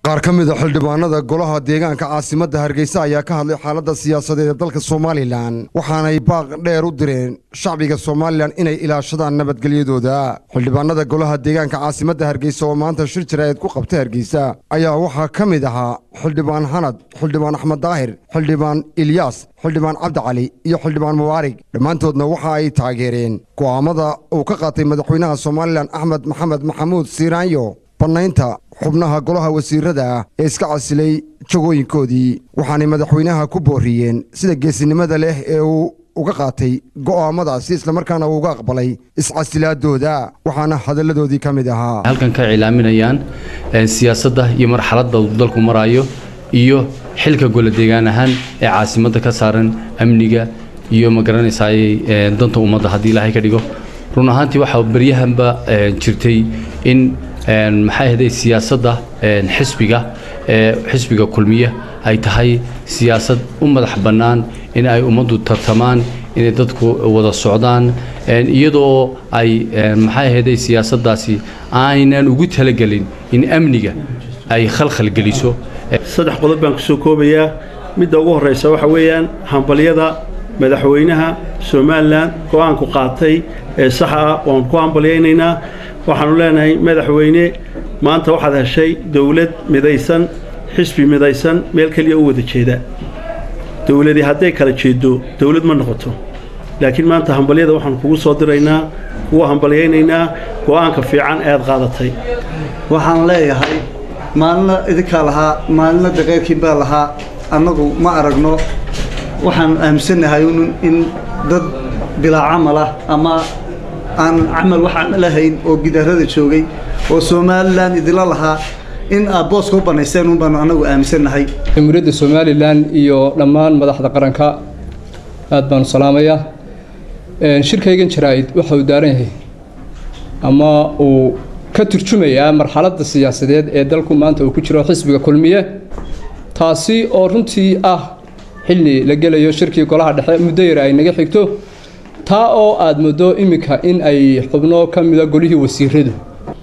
qaar ka mida xildhibaanada golaha deegaanka caasimadda hargeysa ayaa ka hadlay xaaladda siyaasadeed ee dalka somalilan waxaanay baaq dheer u direen shacbiga somalilan inay ilaashadaan nabadgelyadooda xildhibaanada golaha deegaanka caasimadda hargeysa oo maanta shir jaraa'id ku qabtay hargeysa ayaa waxaa ka mid ahaa xildhibaan xanad xildhibaan axmed daahir xildhibaan ilyaas xildhibaan cabdi cali iyo xildhibaan mubaarig dhammaantoodna waxa ay taageereen go'aamada uu ka qaatay madaxweynaha somalilan axmed maxamed maxamuud siiraanyo bannaynta xubnaha golaha wasiirada ah ee iska casilay jagooyinkoodii waxaanay madaxweynaha ku booriyeen sida geesinimada leh ee uu uga qaatay go'aamadaasi islamarkaana uu uga aqbalay iscasilaadooda waxaana hadalladoodii ka mid ahaa halkan ka cilaaminayaan siyaasadda iyo marxaladda uu dalku maraayo iyo xilka gole deegaan ahaan ee caasimadda ka saaran amniga iyo ma garanaysaay danta ummadda haddii ilaahay ka dhigo run ahaantii waxaa beryahanba jirtay in maxay ahday siyaasadda xisbiga ee xisbiga kulmiya ay tahay siyaasad u madax bannaan in ay ummaddu tartamaan inay dadku wada socdaan iyadoo ay maxay ahayday siyaasaddaasi aynan ugu talagelin in amniga ay khalkhal geliso saddex qodob baan kusoo koobayaa midda ugu horraysa waxa weeyaan hambalyada madaxweynaha somalilan go-aanku qaatay ee saxa ah waan ku hambalyaynaynaa waxaanu leenahay madaxweyne maanta waxaad heshay dowlad midaysan xisbi midaysan meel keliya u wada jeeda dowladii hadday kala jeeddo dowlad ma noqoto laakiin maanta hambalyada waxaanu kugu soo diraynaa kugu hambalyaynaynaa go-aanka fiican ee aad qaadatay waxaan leeyahay maalina idinkaa lahaa maalina daqeyrkiin baa lahaa annagu ma aragno waxaan aaminsannahay in dad bilaa camal ah ama aan camal waxaan lahayn oo gidaarada joogay oo somalilan idila lahaa in aad booska u bannayseen un baanu annagu aaminsannahay jamhuuriyadda somalilan iyo dhammaan madaxda qaranka aad baanu salaamayaa shirkaygan jaraa-id waxa uu daaran yahay ama uu ka turjumayaa marxaladda siyaasadeed ee dalku maanta uu ku jiro xisbiga kulmiye taasi oo runtii ah xilli la gelayo shirkii golaha dhexe muddo yar ay naga xigto taa oo aada muddo iminka in ay xubno ka mida golihii wasiiradu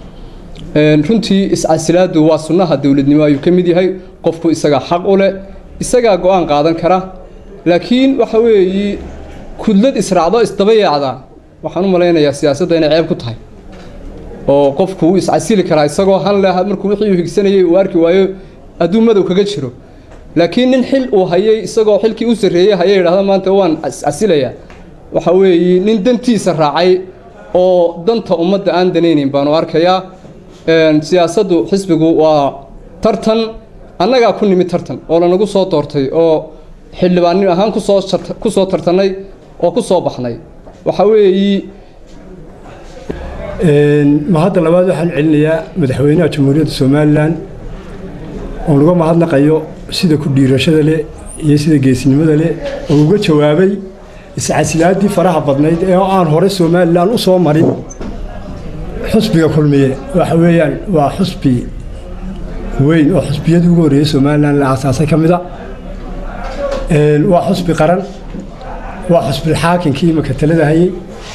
runtii iscasilaadu waa sunnaha dowladnimo ayuu ka mid yahay qofku isagaa xaq u leh isagaa go-aan qaadan kara laakiin waxa weeyi kudlad israacdo isdaba yaacda waxaan u malaynayaa siyaasadda inay ceeb ku tahay oo qofku wuu iscasili karaa isagoo han leh markuu wixii uu higsanayay uu arki waayo hadduu madow kaga jiro laakiin nin xil uu hayay isagoo xilkii u sarreeyey hayay idhahda maanta waan iscasilayaa waxa weeye nin dantiisa raacay oo danta ummadda aan danaynayn baanu arkayaa siyaasaddu xisbigu waa tartan annagaa ku nimid tartan oo lanagu soo doortay oo xildhibaannim ahaan kusoo ku soo tartannay oo ku soo baxnay waxa weeyi mahadda labaad waxaan celinayaa madaxweynaha jamhuuriyadda somalilan oon uga mahadnaqayo sida ku dhiirashada leh iyo sida geesinimada leh oo uga jawaabay iscasilaadii faraha badnayd ee aan hore somalilan u soo marin xusbiga kulmiye waxa weeyaan waa xusbi weyn oo xusbiyadii ugu horreeyey somalilan la aasaasay ka mida waa xusbi qaran waa xusbilxaakinkii imaka talada hayey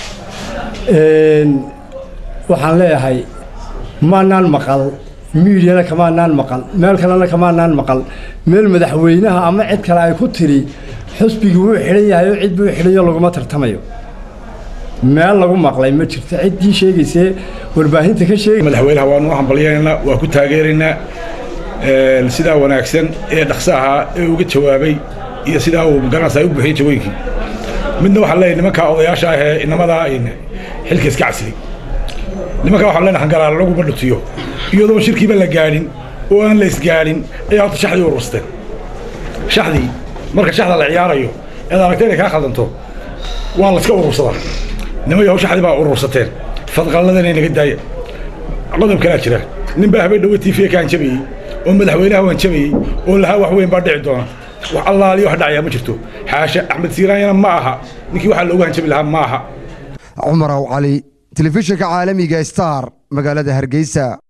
waxaan leeyahay maanaan maqal miidiyana kamaanaan maqal meel kalena kamaanaan maqal meel madaxweynaha ama cid kale ay ku tiri xusbigii wuu xidhan yahay oo cid buu xidhanyo laguma tartamayo meel lagu maqlay ma jirto ciddii sheegaysee warbaahinta ka sheegay madaxweynaha waanu u hambalyaynaynaa waa ku taageeraynaa sidaa wanaagsan ee dhaqso ahaa ee uga jawaabay iyo sidaa uu magaranaysa u buuxiyey jawooyinkii midna waxaan leeyahay nimankaa odayaasha ah ee inamadaa xilka iska casilay nimankaa waxaan leenahay hangaraala laguma dhutiyo iyadoo shirkiiba la gaadhin oo aan la isgaadhin ayaa horta shaxdii urursteen shaxdii marka shaxda la ciyaarayo eed aragta inay kaa khaldanto waa la iska urursadaa niman yahow shaxdii baa urursateen fadqalladana naga daaya qodob kalaa jira nin baa habeen dhowe tiifiya kaan jabayey oo madaxweynaha waan jabayey oo lahaa wax weyn baa dhici doona wax allaaliyo wax dhacayaa ma jirto xaasha axmed siiraanyana ma aha ninkii waxaa loogu hanjabi lahaa ma aha cumar aw cali telefishinka caalamiga star magaalada hargeysa